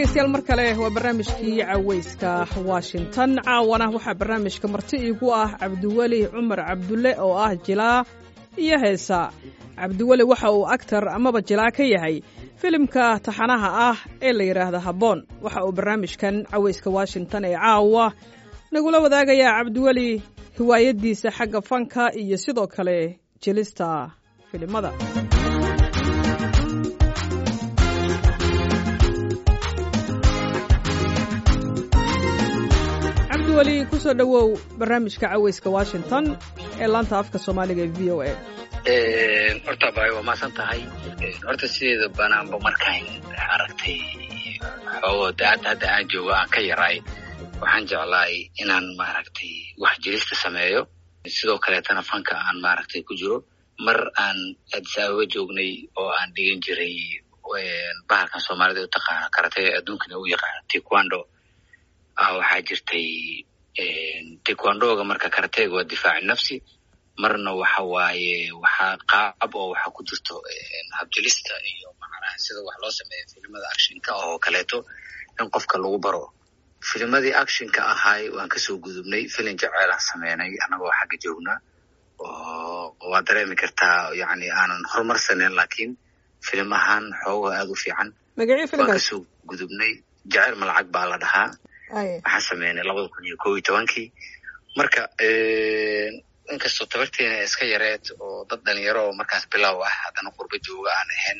dhegeystayaal mar kale waa barnaamijkii caweyska washington caawana waxaa barnaamijka marti iigu ah cabdiweli cumar cabdulle oo ah jilaa iyo heesa cabdiweli waxa uu actar amaba jilaa ka yahay filimka taxanaha ah ee la yidhaahda habboon waxa uu barnaamijkan caweyska washington ee caawa nagula wadaagayaa cabdiweli hiwaayadiisa xagga fanka iyo sidoo kale jilista filimada cabdiweli kusoo dhowow barnaamijka caweyska washington ee laanta afka soomaaliga ee v o a horta bay waa maasan tahay horta sideeda banaanba markaan aragtay xoogo daacadda hadda aan joogo aan ka yaraay waxaan jeclaay inaan maaragtay wax jirista sameeyo sidoo kaleetana fanka aan maaragtay ku jiro mar aan addis ababa joognay oo aan dhigan jiray bahalkan soomaalida u taqaana karatee adduunkana u yaqaana taekwondo waxaa jirtay taekwondoga marka karateega waa difaaci nafsi marna waxa waaye waxaa qaab oo waxa ku jirto habjilista iyo macnaha sida wax loo sameeyo filimada actionka oo kaleeto in qofka lagu baro filimadii actionka ahaay waan kasoo gudubnay filin jaceylaan sameynay annagoo xagga joogna oo waa dareemi kartaa yani aanan horumarsaneyn lakiin filim ahaan xoogo aada u fiican waan kasoo gudubnay jaceyl malacag baa la dhahaa waxaan sameynay labada kun iyo kob iyo tobankii marka inkastoo tabarteena iska yareed oo dad dhalinyaro oo markaas bilow ah haddana qurba jooga aan ahayn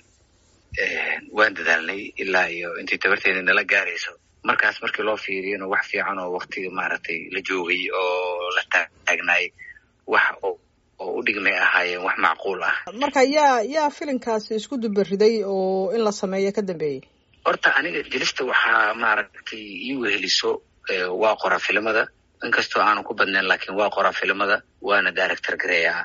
waan dadaalnay ilaa iyo intay tabarteena nala gaarayso markaas markii loo fiiriyana wax fiican oo waktiga maaragtay la joogay oo la taagnaay wax oo u dhigmay ahaayeen wax macquul ah marka yaa yaa filinkaasi isku dubariday oo in la sameeyo ka dambeeyey horta aniga jelista waxaa maaragtay ii weheliso waa qora filimada inkastoo aanan ku badnayn lakin waa qoraa filimada waana director gareeyaa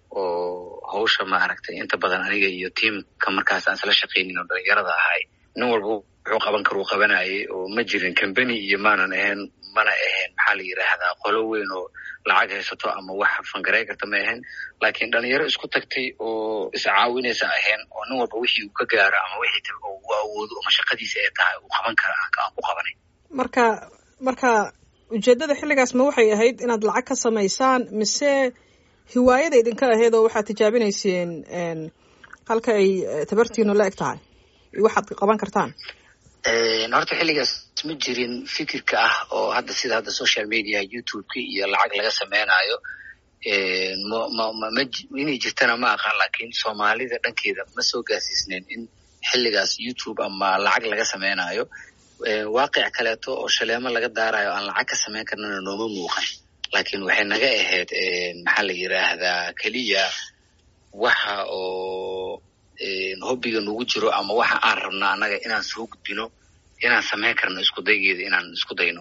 oo hawsha maaragtay inta badan aniga iyo tiamka markaas aan isla shaqaynin oo dhalinyarada ahay nin walba wuxuu qaban kara uu qabanayay oo ma jirin combany iyo maanan ahayn mana ahayn maxaa la yidhaahdaa qolo weyn oo lacag haysato ama wax fangarey karta ma ahayn lakin dhalinyaro isku tagtay oo iscaawinaysa ahayn oo nin walba wixii uu ka gaaro ama wixii uu awoodo ama shaqadiisa ay tahay uu qaban kara aan ku qabanay marka marka ujeeddada xilligaas ma waxay ahayd inaad lacag ka samaysaan mise hiwaayada idinka ahayd oo waxaad tijaabinayseen halka ay tabartiinu la eg tahay iyo waxaad qaban kartaan horta xilligaas ma jirin fikirka ah oo hadda sida hadda social media youtube-ka iyo lacag laga sameynayo inay jirtana ma aqaan lakin soomaalida dhankeeda ma soo gaarsiisneen in xilligaas youtube ama lacag laga sameynayo waaqic kaleeto oo shaleemo laga daarayo aan lacag ka samayn karnana nooma muuqan lakin waxay naga ahayd maxaa la yiraahdaa keliya waxa oo hobbiga nagu jiro ama waxa aan rabna annaga inaan soo gudbino inaan samayn karno isku daygeeda inaan isku dayno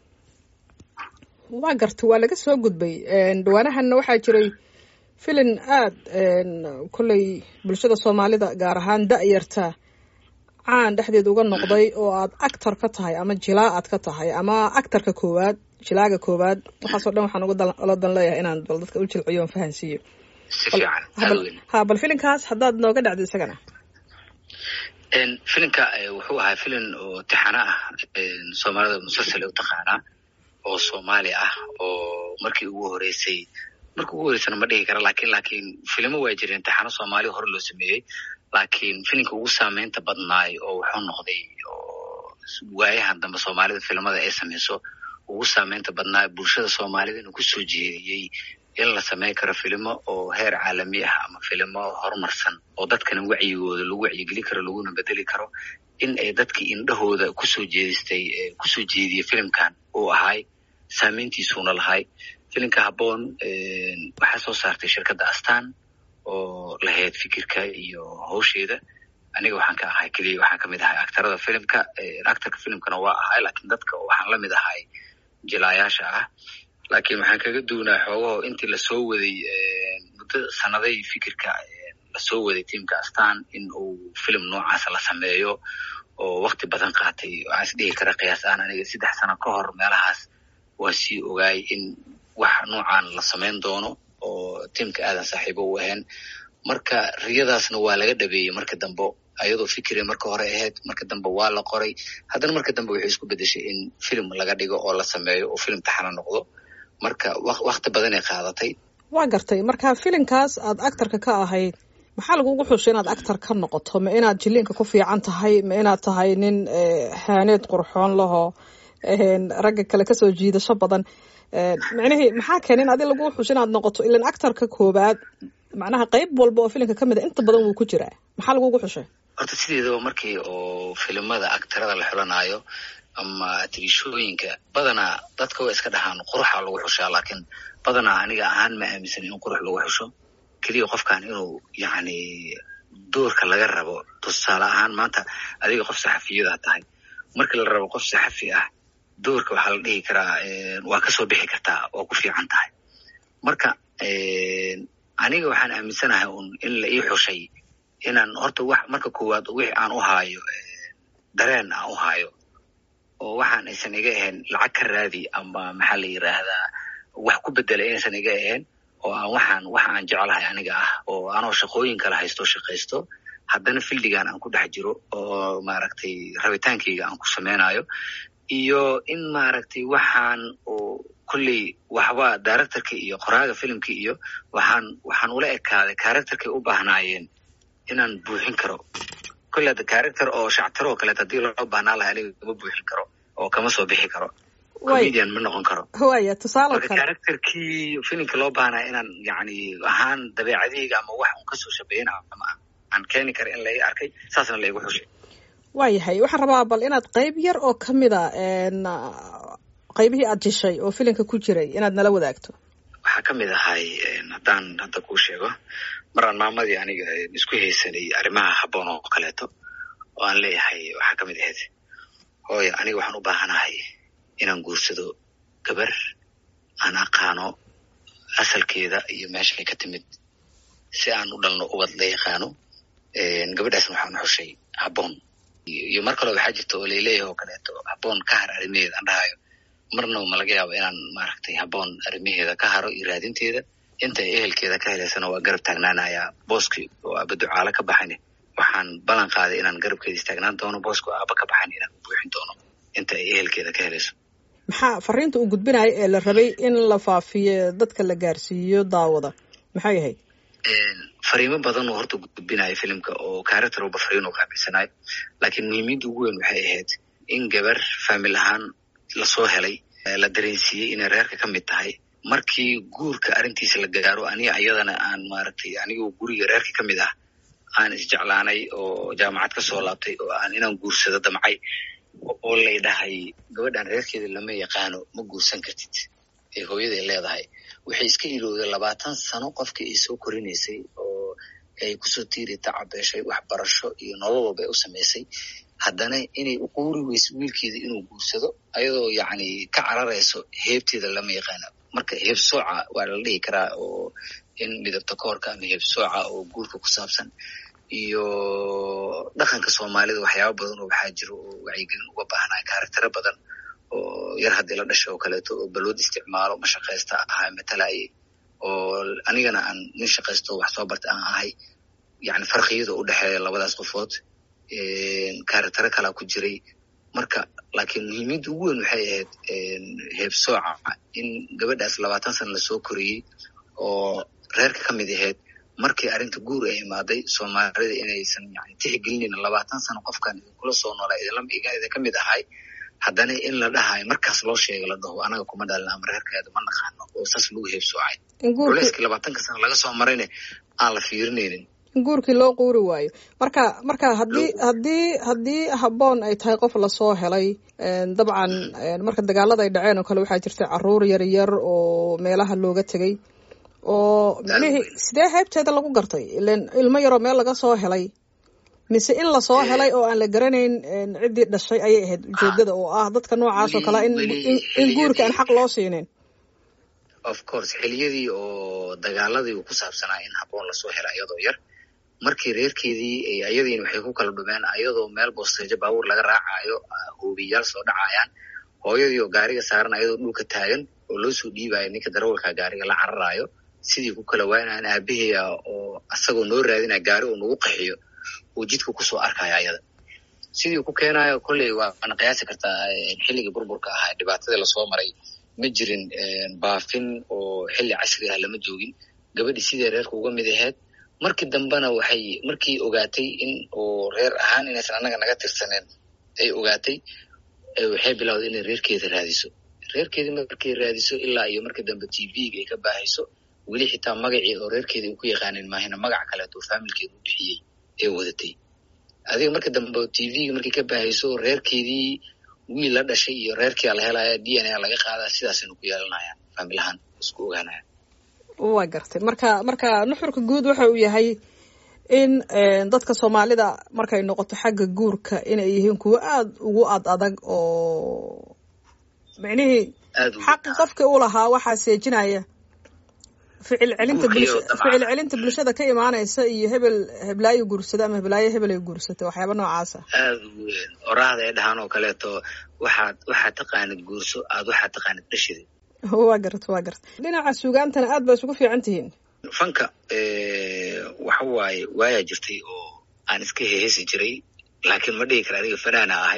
waa garta waa laga soo gudbay dhawaanahanna waxaa jiray filin aad kolley bulshada soomaalida gaar ahaan da-yarta caan dhexdeed uga noqday oo aad actor ka tahay ama jilaa aad ka tahay ama actarka koowaad jilaaga koowaad waxaasoo dhan waxaan ugala dan leeyahay inaan bal dadka u jilciyo on fahansiiyo ha bal filinkaas haddaad nooga dhacdo isagana filinka wuxuu ahaa filin oo tixano ah soomaalida musalsale utaqaanaa oo soomaali ah oo markii ugu horeysay markii ugu horeysana ma dhihi kara lakin lakin filimo waa jireen tixano soomaaliya hore loo sameeyey lakin filinka ugu saameynta badnaay oo wuxuu noqday oo waayahan dambe soomaalida filimada ay sameyso ugu saameynta badnaa bulshada soomaalida inuu kusoo jeediyey in la sameyn karo filimo oo heer caalami ah ama filimo horumarsan oo dadkana wacyigooda lagu wacyigeli karo laguna bedeli karo in ay dadkii indhahooda kusoo jeedistay kusoo jeediyey filimkan uu ahay saameyntiisuuna lahay filimka habboon waxaa soo saartay shirkadda astan oo lahayd fikirka iyo hawsheeda aniga waxaan ka ahay keliya waxaan kamid ahay actarada filimka actarka filimkana waa ahay lakin dadka waxaan lamid ahay jilaayaasha ah lakin waxaan kaga duunaa xoogaho intii lasoo waday muddo sanaday fikirka lasoo waday tiamka astan in uu filim noocaasa la sameeyo oo wakti badan qaatay waxaan is dhihi kara qiyaas aan aniga saddex sano ka hor meelahaas waa sii ogaay in wax noocan la samayn doono oo tiamka aadan saaxiibo u ahayn marka riyadaasna waa laga dhabeeyey marka dambe ayadoo fikire marka hore ahayd marka dambe waa la qoray haddana marka dambe waxay isku bedeshay in film laga dhigo oo la sameeyo oo film taxana noqdo marka wakti badanay qaadatay waa gartay marka filimkaas aad actarka ka ahayd maxaa lagugu xushay inaad actar ka noqoto ma inaad jiliinka ku fiican tahay ma inaad tahay nin haaneed qurxoon lahoo ragga kale kasoo jiidasho badan micnihii maxaa keenay in adi lagu xushay inaad noqoto ilan actarka koobaad macnaha qeyb walba oo filimka kamid a inta badan wuu ku jiraa maxaa lagugu xushay horta sideedaba markii oo filimada actarada la xulanaayo ama tirishooyinka badanaa dadka way iska dhahaan quruxa lagu xushaa laakiin badanaa aniga ahaan ma aaminsan in qurux lagu xusho keliya qofkan inuu yacni doorka laga rabo tusaale ahaan maanta adiga qof saxafiyada tahay markii la rabo qof saxafi ah doorka waxaa la dhihi karaa waa kasoo bixi kartaa oo ku fiican tahay marka aniga waxaan aaminsanahay un in la ii xushay inaan horta wax marka koowaad wixi aan u haayo dareen aan u haayo oo waxaan aysan iga ahayn lacag ka raadi ama maxaa la yiraahdaa wax ku bedelay inaysan iga ahayn oo aan waxaan waxa aan jeclahay aniga ah oo anoo shaqooyin kala haysto shaqaysto haddana fildigan aan ku dhex jiro oo maaragtay rabitaankayga aan ku sameynayo iyo in maaragtay waxaan oo kolley waxba directorka iyo qoraaga filimka iyo waxaan waxaan ula ekaaday characterkay u baahnaayeen inaan buuxin karo kolley hadda character oo shactaro oo kaleeto haddii loo baahnaa laha aniga kama buuxin karo oo kama soo bixi karo comedian ma noqon karo waya tusaale marka kale characterkii filimka loo baahnaa inaan yacni ahaan dabeecadayga ama wax un kasoo shabeyn ama aan keeni kara in lai arkay saasna laigu xushay waayahay waxaan rabaa bal inaad qeyb yar oo kamid a qeybihii aad jishay oo filimka ku jiray inaad nala wadaagto waxaa ka mid ahay haddaan hadda kuu sheego maraan maamadii aniga isku haysanay arrimaha habboon oo kaleeto oo aan leeyahay waxaa ka mid ahayd hooyo aniga waxaan u baahanahay inaan guursado gabar aan aqaano asalkeeda iyo meeshay ka timid si aan u dhalno ubad la yaqaano gabadhaasna waxaan xushay habboon iyo mar kaloo waxaa jirta oo laleeyahay oo kaleeto habboon ka har arrimaheeda aan dhahayo marnaba ma laga yaabo inaan maaragtay habboon arrimaheeda ka haro iyo raadinteeda inta ehelkeeda ka helaysana waa garab taagnaanayaa booskii oo aaba ducaalo ka baxayne waxaan ballan qaaday inaan garabkeeda istaagnaan doono booska oo aaba ka baxayn inaan buuxin doono inta ay ehelkeeda ka helayso maxaa fariinta uu gudbinayo ee la rabay in la faafiyo dadka la gaarsiiyo daawada maxay ahayd fariimo badan oo horta gudbinayo filimka oo character walba fariin oo qaabilsanayo laakiin muhiimiyadda ugu weyn waxay ahayd in gabar faamil ahaan lasoo helay la dareensiiyey inay reerka ka mid tahay markii guurka arrintiisa la gaaro aniga ayadana aan maaragtay anigoo guriga reerka ka mid ah aan isjeclaanay oo jaamacad ka soo laabtay oo aan inaan guursado damcay oo lay dhahay gabadhan reerkeeda lama yaqaano ma guursan kartid ee hooyaday leedahay waxay iska ilowday labaatan sano qofkii ay soo korinaysay oo ay kusoo tiiri tacabeeshay waxbarasho iyo nolol walba ay u samaysay haddana inay u quuri weyso wiilkeeda inuu guursado ayadoo yacni ka cararayso heebteeda lama yaqaano marka heeb sooca waa la dhihi karaa oo in midabta koorka ama heeb sooca oo guurka ku saabsan iyo dhaqanka soomaalida waxyaaba badan oo waxaa jiro oo wacyigelin uga baahnaya karaktero badan oo yar haddii la dhashay oo kaleeto oo balwad isticmaalo ma shaqaysta ahaa matalaye oo anigana aan nin shaqaysto wax soo barta aan ahay yani farqiyada u dhexeeya labadaas qofood karaktero kalaa ku jiray marka laakiin muhiimiyadda ugu weyn waxay ahayd heeb sooca in gabadhaas labaatan sana lasoo koriyey oo reerka ka mid ahayd markii arrinta guur ay imaaday soomaalida inaysan yani tixgelinin labaatan sano qofkan idinkula soo noolaa idin ka mid ahay haddana in la dhahayo markaas loo sheega la dhaho anaga kuma dhalin ama reerkeeda ma naqaano oo saas lagu heebsoocay culeyskii labaatanka sano laga soo marayne aan la fiirinaynin in guurkii loo quuri waayo marka marka haddii haddii haddii habboon ay tahay qof lasoo helay dabcan marka dagaalada ay dhaceen oo kale waxaa jirta caruur yar yar oo meelaha looga tegay oo micnihii sidee heybteeda lagu gartay ilen ilmo yaroo meel laga soo helay mise in lasoo helay oo aan la garanayn ciddii dhashay ayay ahayd ujeedada oo ah dadka noocaas oo kale in guurka aan xaq loo siinin of course xiliyadii oo dagaaladii ku saabsanaa in habboon lasoo hela iyadoo yar markii reerkeedii ayadiina waxay ku kala dhumeen ayadoo meel boosteejo baabuur laga raacayo hoobiyayaal soo dhacayaan hooyadii oo gaariga saaran ayadoo dhulka taagan oo loo soo dhiibayo ninka darawalka gaariga la cararayo sidii ku kala waaynayan aabaheya oo asagoo noo raadinaya gaari oo nagu qaxiyo uu jidka kusoo arkaya ayada sidii ku keenayo kolley waana qiyaasi kartaa xilligii burburka ahaa dhibaatadii lasoo maray ma jirin baafin oo xilli casri ah lama joogin gabadhii sidee reerka uga mid ahayd markii dambena waxay markii ogaatay in uu reer ahaan inaysan annaga naga tirsaneen ay ogaatay waxay bilowday inay reerkeeda raadiso reerkeedii markay raadiso ilaa iyo markii dambe t v-ga ay ka baahayso weli xitaa magacii oo reerkeedii u ku yaqaaneen maahina magac kaleeto faamilkeeda u bixiyey ee wadatay adiga markii dambe t v-ga markay ka baahayso reerkeedii wiil la dhashay iyo reerkia la helaya d n a laga qaadaa sidaasaynu ku yeelanayaan faamilahaan isku ogaanaya waa gartay marka marka nuxurka guud waxa uu yahay in dadka soomaalida markay noqoto xagga guurka inay yihiin kuwo aada ugu ad adag oo micnihii xaqi qofka u lahaa waxaa seejinaya ficil celinta ficil celinta bulshada ka imaanaysa iyo hebel heblaayo guursada ama heblaayo hebel ay guursatay waxyaaba noocaasa aada weyn oraahda ay dhahaan oo kaleeto waxaad waxaad taqaanid guurso aad waxaad taqaanid dhashida waa garta waa garta dhinaca suugaantana aad baa isugu fiican tihiin fanka waxa waaye waayaa jirtay oo aan iska heheesi jiray laakiin ma dhigi kara aniga fanaana ahay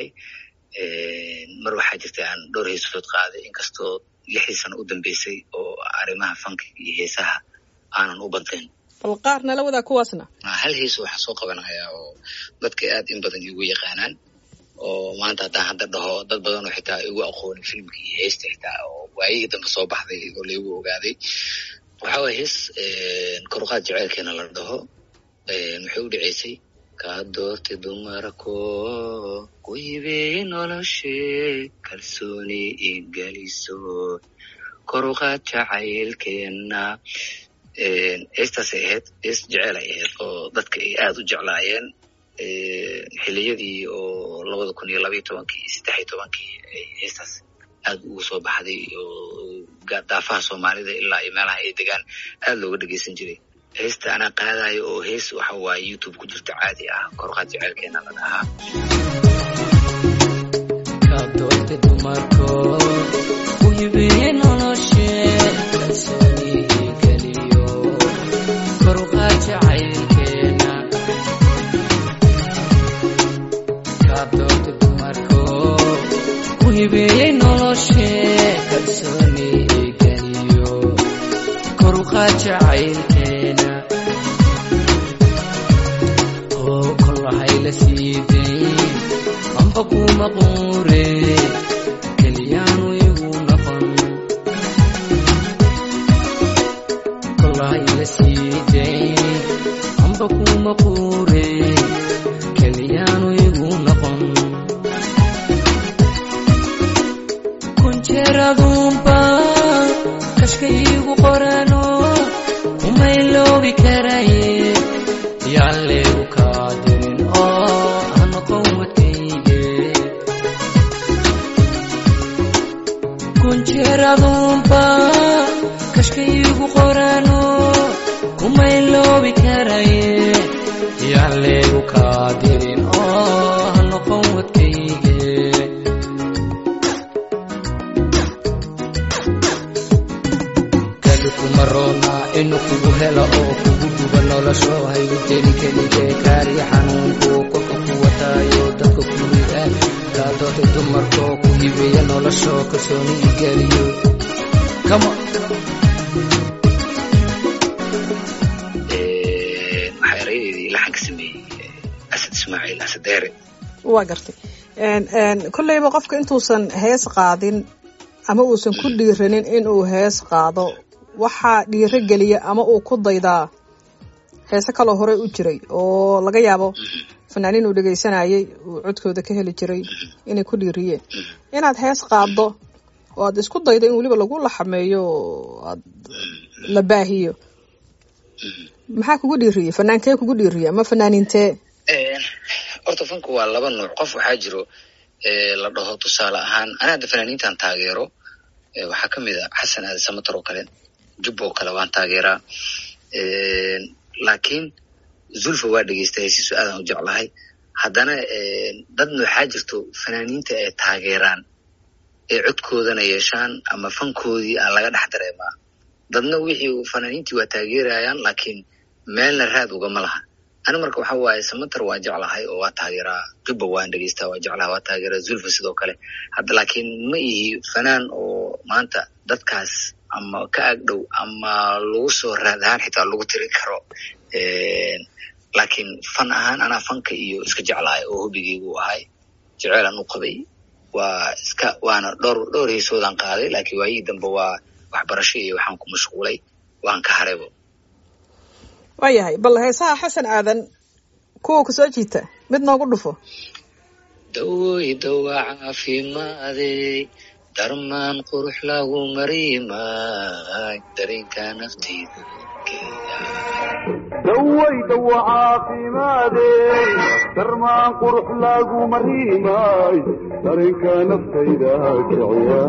mar waxaa jirtay aan dhowr heesood qaaday inkastoo lixdii sano u dambeysay oo arrimaha fanka iyo heesaha aanan u badnayn bal qaar nala wadaa kuwaasna hal heeso waxaan soo qabanayaa oo dadka aad in badan igu yaqaanaan oo maanta haddaan hadda dhaho dad badan oo xitaa igu aqoonin filmka iyo heesta xitaa oo waayigii dambe soo baxday oo laigu ogaaday waxa waye hees koruqaad jeceylkeena la dhaho waxay u dhaceysay kaa doortay dumarko ku hibeeye noloshe kalsooni igeliso koruqaad jacaylkeena heestaasay ahayd hees jeceel ay ahayd oo dadka ay aada u jeclaayeen xiliyadii oo labada kun iyo labaiyo tobankii iyo saddex iyo tobankii heestaas aad ugu soo baxday oo daafaha soomaalida ilaa iyo meelaha ay degaan aad looga dhegeysan jiray heesta anaa qaadayo oo hees waxa waaye youtube ku jirta caadi ah koruqaad jeceylkeena la dhahaa kadoorte dumarko ku hibeeye noloshe kalsooni igeliyo koruqaad jacaylkeena kadoorte dumarko ku hibeeye noloshe kalsooni igeliyo koruqaad jacaylkeena oo kolahayla siidayn amba kuma quure keliyaanu igu noqon kolahayla siidayn amba kuma quure keliyaanu igu noqon kunjeradumba kashkaygu qorano umayloobi karaye yaan leegu kaadirin oo hanoqon wadkayge kunjeradumba kashkaygu qorano kumayloobi karaye yaan leegu kaadirin oo hanoqon wadkayge kumarona inu kugu helo oo kugu guba nolosho haygu jeli keligee kaariya xanuunku kolka ku wataayo dadka kuwigaan kaadoota dumarkoo ku hibeeya nolosho kalsooni igeliyo kama waxaa erayadeedii laxanka sameeyey asad ismaaciil asad deere waa gartay kolleyba qofka intuusan hees qaadin ama uusan ku dhiiranin inuu hees qaado waxaa dhiiro geliya ama uu ku daydaa heese kaloo horey u jiray oo laga yaabo fanaaniin uu dhegaysanayay uu codkooda ka heli jiray inay ku dhiiriyeen inaad hees qaaddo oo aad isku daydo in weliba lagu laxameeyo oo aad la baahiyo maxaa kugu dhiiriyey fanaankee kugu dhiiriya ama fanaaniintee horta fanku waa laba nuuc qof waxaa jiro la dhaho tusaale ahaan ana hadda fanaaniintan taageero waxaa ka mid a xasan aadi samatar oo kale jub oo kale waan taageeraa laakiin zulfa waa dhegeysta hesiisu aadan u jeclahay haddana dadna waxaa jirto fanaaniinta ay taageeraan ee codkoodana yeeshaan ama fankoodii aan laga dhex dareemaa dadna wixii fanaaniintii waa taageerayaan laakiin meelna raad ugama laha ani marka waxa waaye samater waa jeclahay oo waa taageeraa jubba waan dhegeystaa waa jeclahay waa taageeraa zulfa sidoo kale hadda laakiin ma ihi fanaan oo maanta dadkaas ama ka agdhow ama lagu soo raad ahaan xitaa lagu tirin karo laakiin fan ahaan anaa fanka iyo iska jeclahay oo hobigeygu ahay jeceelan u qabay waa iska waana dhowr dhowr heesoodaan qaaday laakiin waayihii dambe waa waxbarasho iyo waxaan ku mashquulay waan ka haraybo waayahay bal heesaha xasan aadan kuwa ku soo jiita mid noogu dhufo dawoy dawa caafimaadey darmaan qurux lagu mariimay dareenka nafteyda daway dawa caafimaadey darmaan qurux lagu mariimay dareenka naftayda kiciya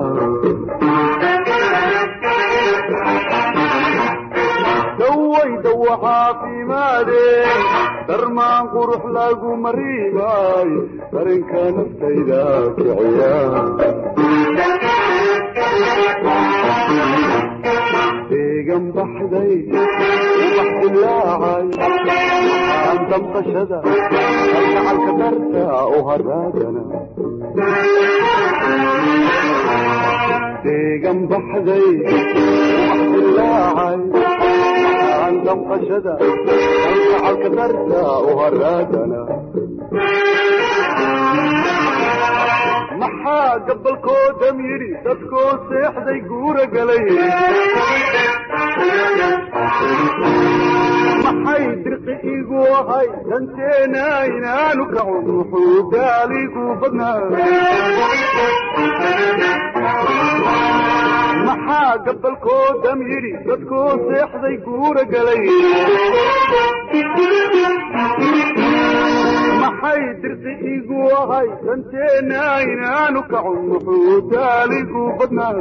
daway dawa caafimaadey darmaan qurux lagu mariimay dareenka naftayda kiciya deegan baxday ubax dilaacay aan damqashada algacalka darta u haraagana deegan baxday ubax dilaacay aan damqashada algacalka darta u haraagana maxaa gabalkoodam yidhi dadkoo seexday guura galay maxay dirqi igu ahay danteena inaanu kacun wuxuu gaaligu badnaa maxaa gabalkoodam yidhi dadkoo seexday guura galay maxay dirqi igu ahay danteena inaanu kacun wuxuu gaaligu badnaa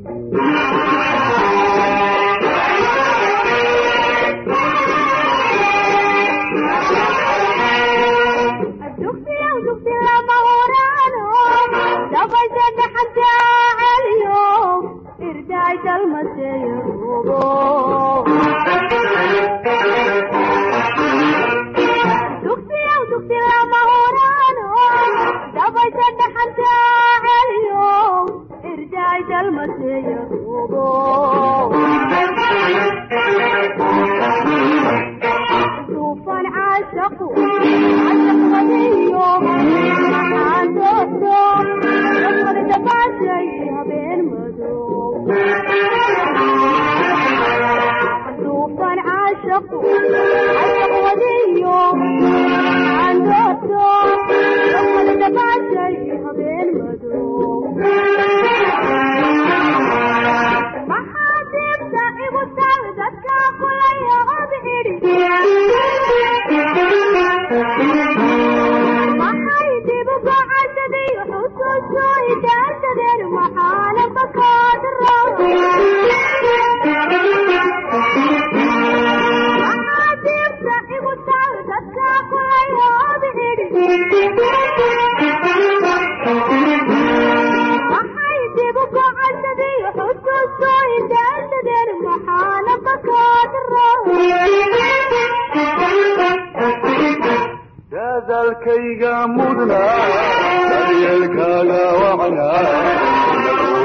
dadalkayga mudna daryeelkaaga wacnaa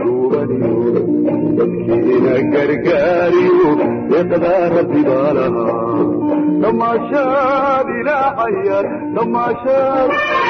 dadkiina gargaariyo deeqdaa rabbi baa lahaa damaashaad ilaacayar damaashaad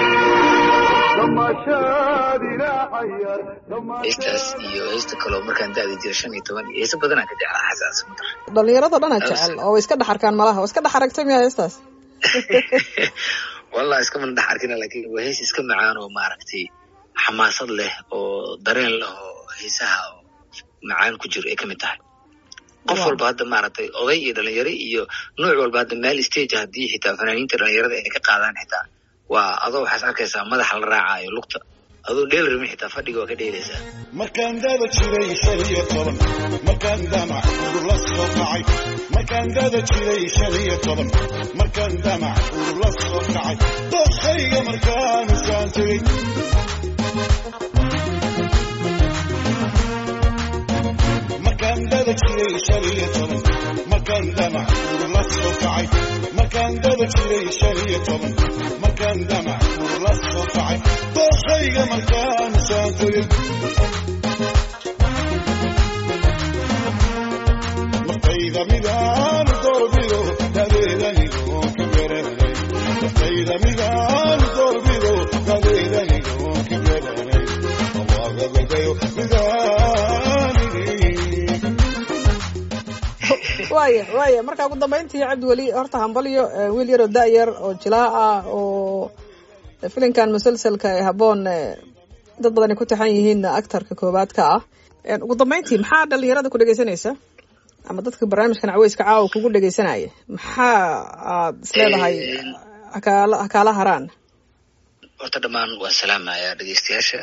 damaashaad ilaacayar heestaas iyo heesta kaloo markaan da'da jira shan iyo toban iyo heesa badanaan ka jeclaa xasan samater dhalinyarado dhanaa jecel oo way iska dhex arkaan malaha waa iska dhex aragtay miya heestaas wallah iskamana dhex arkina lakin waa hees iska macaan oo maaragtay xamaasad leh oo dareen leh oo heesaha oo macaan ku jiro ay kamid tahay qof walba hadda maaragtay oday iyo dhalinyaro iyo nooc walba hadda meel stage haddii xitaa fanaaniinta dhalinyarada ay ka qaadaan xitaa waa adoo waxaas arkaysaa madaxa la raacayo lugta adoo dheel rami xitaa fadhiga waa ka dheelaysaa markaan dada jiray shan iyo toban markaan damac urula soo kacay markaan dada jiray shan iyo toban markaan damac urula soo kacay dookhayga markaan isaan tegey markaan dada jiray shan iyo toban markaan damac urula soo kacay markaan markaan dada jiray shan iyo toban markaan damac ur la soo kacay dookhayga markaan saantarin naftayda midaan doorbido dadeedanigoon ka garanay naftayda midaan doorbido dadeedanigoon ka garanay awaagagadayo midaanigi waaya waaya marka ugu dambayntii cabdiweli horta hambalyo eh, wiil yaroo da-yar oo jilaa ah oo eh, filinkan musalsalka ee habboon eh, dad badani ku taxan yihiin actarka koowaad ka ah Eh, ugu dambayntii maxaa dhalinyarada ku dhegeysanaysa ama dadka barnaamijkan caweyska caawa kugu dhegeysanaya maxaa aad isleedahay hakaala hakaala haraan horta dhammaan waan salaamayaa dhegeystayaasha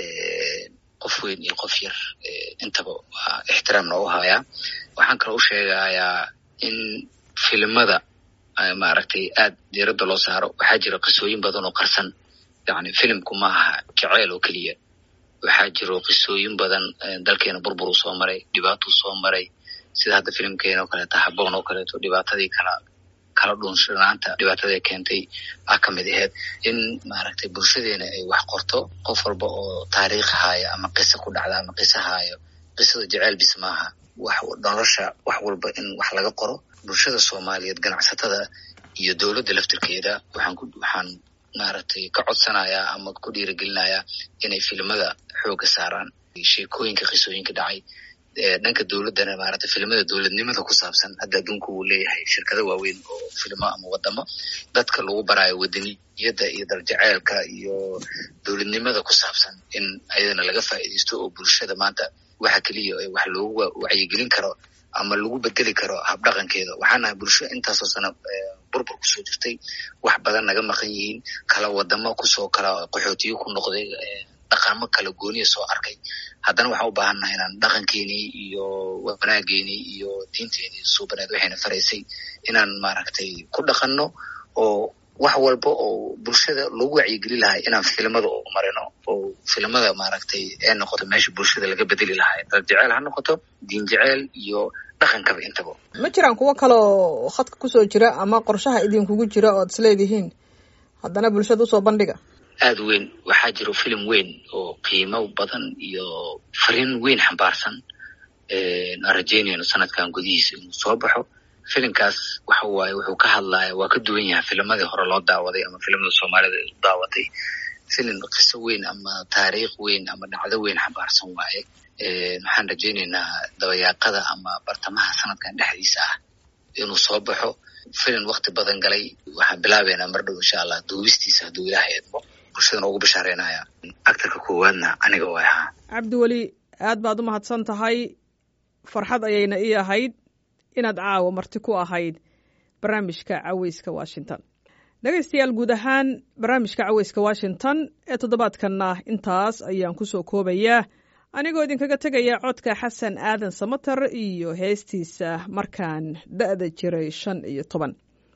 qof weyn iyo qof yar eh, intaba waa ixtiraam noogu hayaa waxaan kaloo u sheegayaa in filimada eh, maaragtay aad diiradda loo saaro waxaa jira qisooyin badan oo qarsan yani filimku ma aha jaceyl oo keliya waxaa jiro qisooyin badan eh, dalkeena burbur uu soo maray dhibaatuu soo maray sida hadda filimkeena oo kaleeto haboon oo kaleeto dhibaatadii kala kala dhunshanaanta dhibaatadii keentay ah ka mid aheyd in maaragtay bulshadeena ay wax qorto qof walba oo taariikh haaya ama qiso ku dhacda ama qiso haayo qisada jeceyl bis maaha wax nolosha wax walba in wax laga qoro bulshada soomaaliyeed ganacsatada iyo dowladda laftirkeeda waxaan ku waxaan maaragtay ka codsanayaa ama ku dhiirigelinayaa inay filimada xooga saaraan sheekooyinka qisooyinka dhacay ee dhanka dowladdana maaragtay filimada dowladnimada ku saabsan hadda adduunka uu leeyahay shirkado waaweyn oo filimo ama wadamo dadka lagu baraayo wadaniyadda iyo darjaceelka iyo dowladnimada ku saabsan in ayadana laga faa'iidaysto oo bulshada maanta waxa keliya ee wax loogu wa- wacyigelin karo ama lagu bedeli karo habdhaqankeeda waxaan nahay bulsho intaasoo sano eh, burbur kusoo jirtay wax badan naga maqan yihiin kala wadamo kusoo kala qaxootiyo ku noqday eh, dhaqamo kala gooniya soo arkay haddana waxaan u baahan nahay inaan dhaqankeenii iyo wanaaggeenii iyo diinteenii suubaneed waxayna faraysay inaan maaragtay ku dhaqanno oo wax walba oo bulshada lagu wacyigeli lahay inaan filimada u marino oo filimada maaragtay ee noqoto meesha bulshada laga bedeli lahay dad jeceyl ha noqoto diin jeceyl iyo dhaqankaba intaba ma jiraan kuwo kale oo khadka kusoo jira ama qorshaha idinkugu jira ood isleedihiin haddana bulshada usoo bandhiga aada u weyn waxaa jiro filim weyn oo qiimo badan iyo fariin weyn xambaarsan aan rajeynayno sanadkan gudihiisa inuu soo baxo filimkaas waxa waaye wuxuu ka hadlaya waa ka duwan yahay filamadii hore loo daawaday ama filimada soomaalida ay u daawatay filim qiso weyn ama taariikh weyn ama dhacdo weyn xambaarsan waaye waxaan rajeynaynaa dabayaaqada ama bartamaha sanadkan dhexdiisa ah inuu soo baxo filim wakti badan galay waxaan bilaabeynaa mar dhow insha allah duubistiisa hadduu ilaahay eedmo bulshadana ugu bashaareynaya actarka koowaadna aniga way ahaa cabdiweli aad baad u mahadsan tahay farxad ayayna ii ahayd inaad caawa marti ku ahayd barnaamijka caweyska washington dhegaystayaal guud ahaan barnaamijka caweyska washington ee toddobaadkanna intaas ayaan ku soo koobayaa anigoo idinkaga tegaya codka xasan aadan samater iyo heestiisa markaan da'da jiray shan iyo toban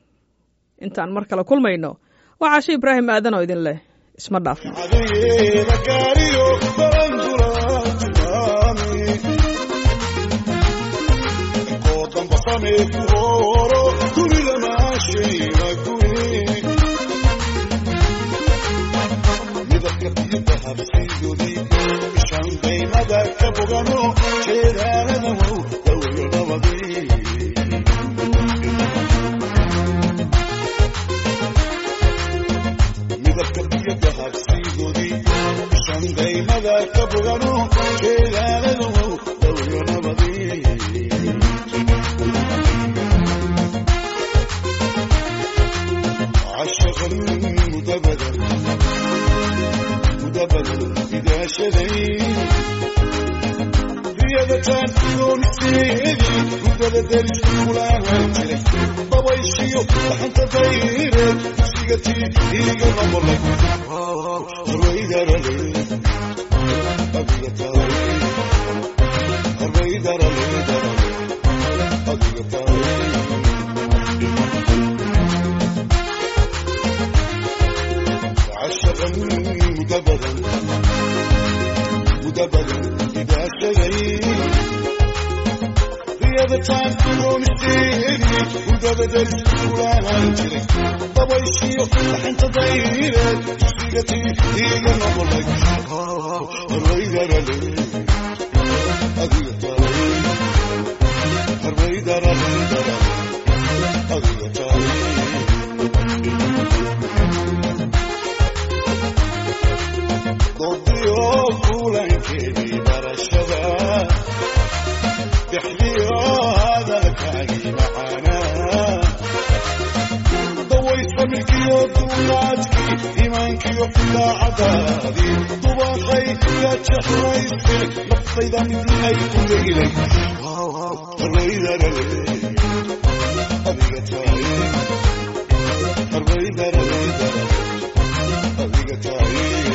intaan mar kale kulmayno waa caashe ibraahim aadan oo idin leh isma dhaafno adeyeeda gaariyo barandula tilmaami koo damba samee ku hooro guriga maashayna guri midabka biyada habsiidodii ishan qaymada ka bogano jeedaalada wow dawyo nabadii midabka biyada habsiidoodii shandaymada ka bogano jeedaalada wow dawyo nabadii cashaqan mudabadan mudabadan bidaashaday riyadataan dooniseedii gudbada deris kulaahan jiray dabayshiyo dhaxanta dayreed dugsigatii iiga noqolay harbaydarale adiga tahay harbaydarale darale adiga tahay عشقا مدبرا مدبرا إذا شغي رياضة تكون السير deriskeedii hurdada deris kulaahaan jiray dabayshiyo dhaxanta dayreed dugsiga tii iiga noqolay harwaydarale adiga tahay harwaydarale adiga tahay doodiyo kulankeedii barashada dexdiyo hadalkaagii macaanaa daway samirkiyo duulaadkii iimaankiyo daacadaadii dubaqay ya jeclayse naftayda midii ay ku leylay harwaydarale adiga tahay harwaydarale adiga tahay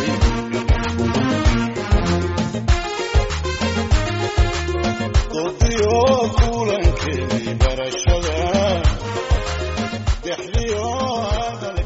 dodiyo kulankeedii barashada dexdiyo hadal